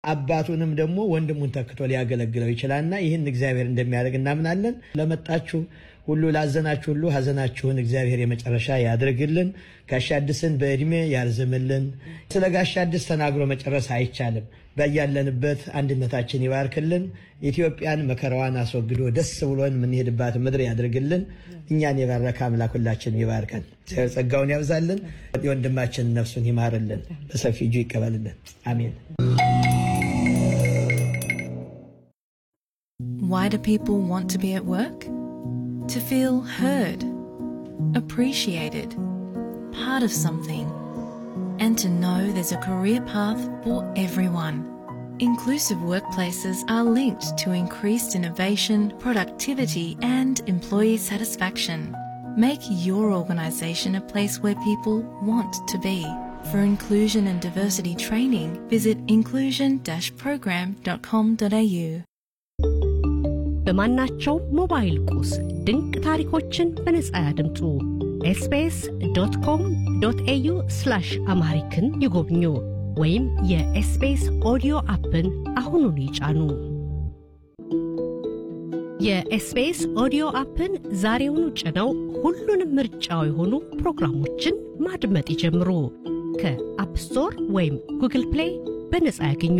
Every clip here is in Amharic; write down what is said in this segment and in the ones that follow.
አባቱንም ደግሞ ወንድሙን ተክቶ ሊያገለግለው ይችላልና ይህን እግዚአብሔር እንደሚያደርግ እናምናለን። ለመጣችሁ ሁሉ ላዘናችሁ ሁሉ ሀዘናችሁን እግዚአብሔር የመጨረሻ ያድርግልን። ጋሻ አዲስን በዕድሜ ያርዝምልን። ስለ ጋሻ አዲስ ተናግሮ መጨረስ አይቻልም። በያለንበት አንድነታችን ይባርክልን። ኢትዮጵያን መከራዋን አስወግዶ ደስ ብሎን የምንሄድባት ምድር ያድርግልን። እኛን የባረከ አምላክ ሁላችን ይባርከን፣ ጸጋውን ያብዛልን። የወንድማችን ነፍሱን ይማርልን፣ በሰፊ እጁ ይቀበልልን። አሜን። Why do people want to be at work? To feel heard, appreciated, part of something, and to know there's a career path for everyone. Inclusive workplaces are linked to increased innovation, productivity, and employee satisfaction. Make your organisation a place where people want to be. For inclusion and diversity training, visit inclusion-program.com.au. በማናቸው ሞባይል ቁስ ድንቅ ታሪኮችን በነጻ ያድምጡ። ኤስቢኤስ ዶት ኮም ዶት ኤዩ ስላሽ አምሃሪክን ይጎብኙ ወይም የኤስቢኤስ ኦዲዮ አፕን አሁኑን ይጫኑ። የኤስቢኤስ ኦዲዮ አፕን ዛሬውኑ ጭነው ሁሉንም ምርጫው የሆኑ ፕሮግራሞችን ማድመጥ ይጀምሩ። ከአፕ ስቶር ወይም ጉግል ፕሌይ በነጻ ያገኙ።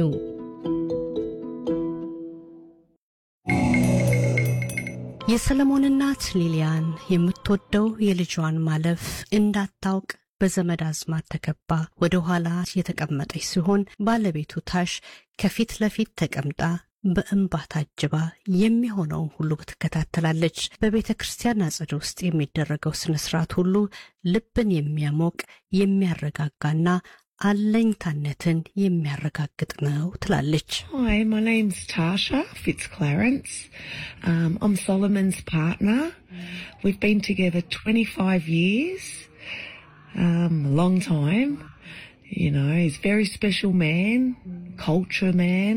የሰለሞን እናት ሊሊያን የምትወደው የልጇን ማለፍ እንዳታውቅ በዘመድ አዝማድ ተከባ ወደ ኋላ የተቀመጠች ሲሆን ባለቤቱ ታሽ ከፊት ለፊት ተቀምጣ በእንባ ታጅባ የሚሆነውን ሁሉ ትከታተላለች። በቤተ ክርስቲያን አጸድ ውስጥ የሚደረገው ስነ ስርዓት ሁሉ ልብን የሚያሞቅ የሚያረጋጋና አለኝታነትን የሚያረጋግጥ ነው ትላለች። Hi, my name's Tasha Fitzclarence. Um, I'm Solomon's partner. We've been together 25 years, um, a long time. You know, he's a very special man, culture man.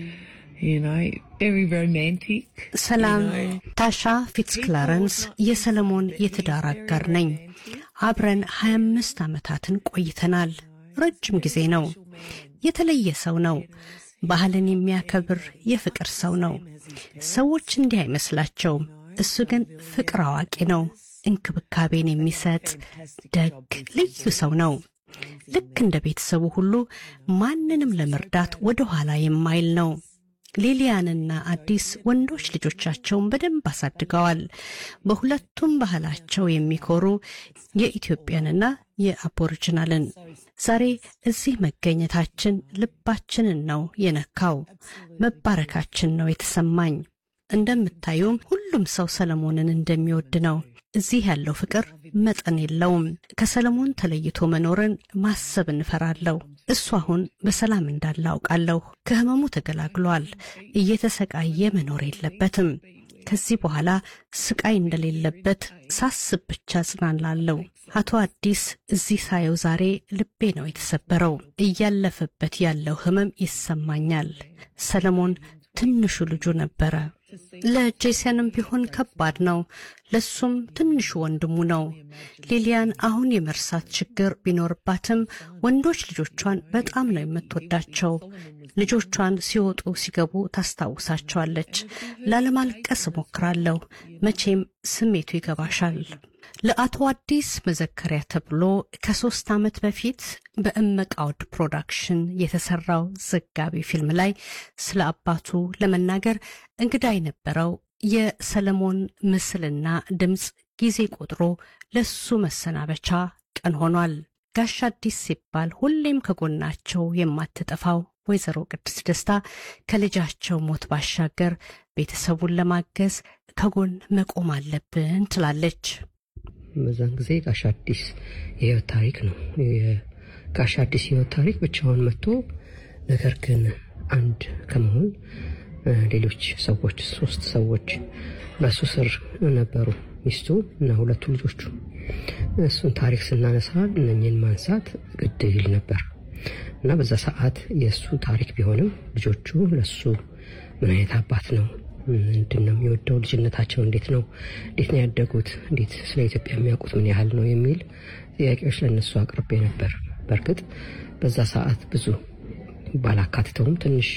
You know, very romantic. ሰላም፣ ታሻ ፊትስክላረንስ የሰለሞን የትዳር አጋር ነኝ። አብረን 25 ዓመታትን ቆይተናል። ረጅም ጊዜ ነው። የተለየ ሰው ነው። ባህልን የሚያከብር የፍቅር ሰው ነው። ሰዎች እንዲህ አይመስላቸውም። እሱ ግን ፍቅር አዋቂ ነው። እንክብካቤን የሚሰጥ ደግ፣ ልዩ ሰው ነው። ልክ እንደ ቤተሰቡ ሁሉ ማንንም ለመርዳት ወደ ኋላ የማይል ነው። ሊሊያንና አዲስ ወንዶች ልጆቻቸውን በደንብ አሳድገዋል። በሁለቱም ባህላቸው የሚኮሩ የኢትዮጵያንና የአቦሪጂናልን። ዛሬ እዚህ መገኘታችን ልባችንን ነው የነካው። መባረካችን ነው የተሰማኝ። እንደምታዩም ሁሉም ሰው ሰለሞንን እንደሚወድ ነው። እዚህ ያለው ፍቅር መጠን የለውም። ከሰለሞን ተለይቶ መኖርን ማሰብ እንፈራለሁ። እሱ አሁን በሰላም እንዳለ አውቃለሁ። ከህመሙ ተገላግሏል። እየተሰቃየ መኖር የለበትም። ከዚህ በኋላ ስቃይ እንደሌለበት ሳስብ ብቻ ጽናላለሁ። አቶ አዲስ እዚህ ሳየው ዛሬ ልቤ ነው የተሰበረው። እያለፈበት ያለው ህመም ይሰማኛል። ሰለሞን ትንሹ ልጁ ነበረ። ለጄሰንም ቢሆን ከባድ ነው። ለሱም ትንሹ ወንድሙ ነው። ሊሊያን አሁን የመርሳት ችግር ቢኖርባትም ወንዶች ልጆቿን በጣም ነው የምትወዳቸው። ልጆቿን ሲወጡ ሲገቡ ታስታውሳቸዋለች። ላለማልቀስ እሞክራለሁ። መቼም ስሜቱ ይገባሻል። ለአቶ አዲስ መዘከሪያ ተብሎ ከሶስት ዓመት በፊት በእመቃወድ ፕሮዳክሽን የተሰራው ዘጋቢ ፊልም ላይ ስለ አባቱ ለመናገር እንግዳ የነበረው የሰለሞን ምስልና ድምፅ ጊዜ ቆጥሮ ለሱ መሰናበቻ ቀን ሆኗል። ጋሽ አዲስ ሲባል ሁሌም ከጎናቸው የማትጠፋው ወይዘሮ ቅድስት ደስታ ከልጃቸው ሞት ባሻገር ቤተሰቡን ለማገዝ ከጎን መቆም አለብን ትላለች። በዛን ጊዜ ጋሽ አዲስ የህይወት ታሪክ ነው። የጋሽ አዲስ የህይወት ታሪክ ብቻውን መጥቶ ነገር ግን አንድ ከመሆን ሌሎች ሰዎች ሶስት ሰዎች በእሱ ስር ነበሩ፣ ሚስቱ እና ሁለቱ ልጆቹ። እሱን ታሪክ ስናነሳ እነኝን ማንሳት ግድ ይል ነበር እና በዛ ሰዓት የእሱ ታሪክ ቢሆንም ልጆቹ ለሱ ምን አይነት አባት ነው ምንድን ነው የሚወደው? ልጅነታቸው እንዴት ነው? እንዴት ነው ያደጉት? እንዴት ስለ ኢትዮጵያ የሚያውቁት ምን ያህል ነው የሚል ጥያቄዎች ለእነሱ አቅርቤ ነበር። በእርግጥ በዛ ሰዓት ብዙ ባላካትተውም ትንሽ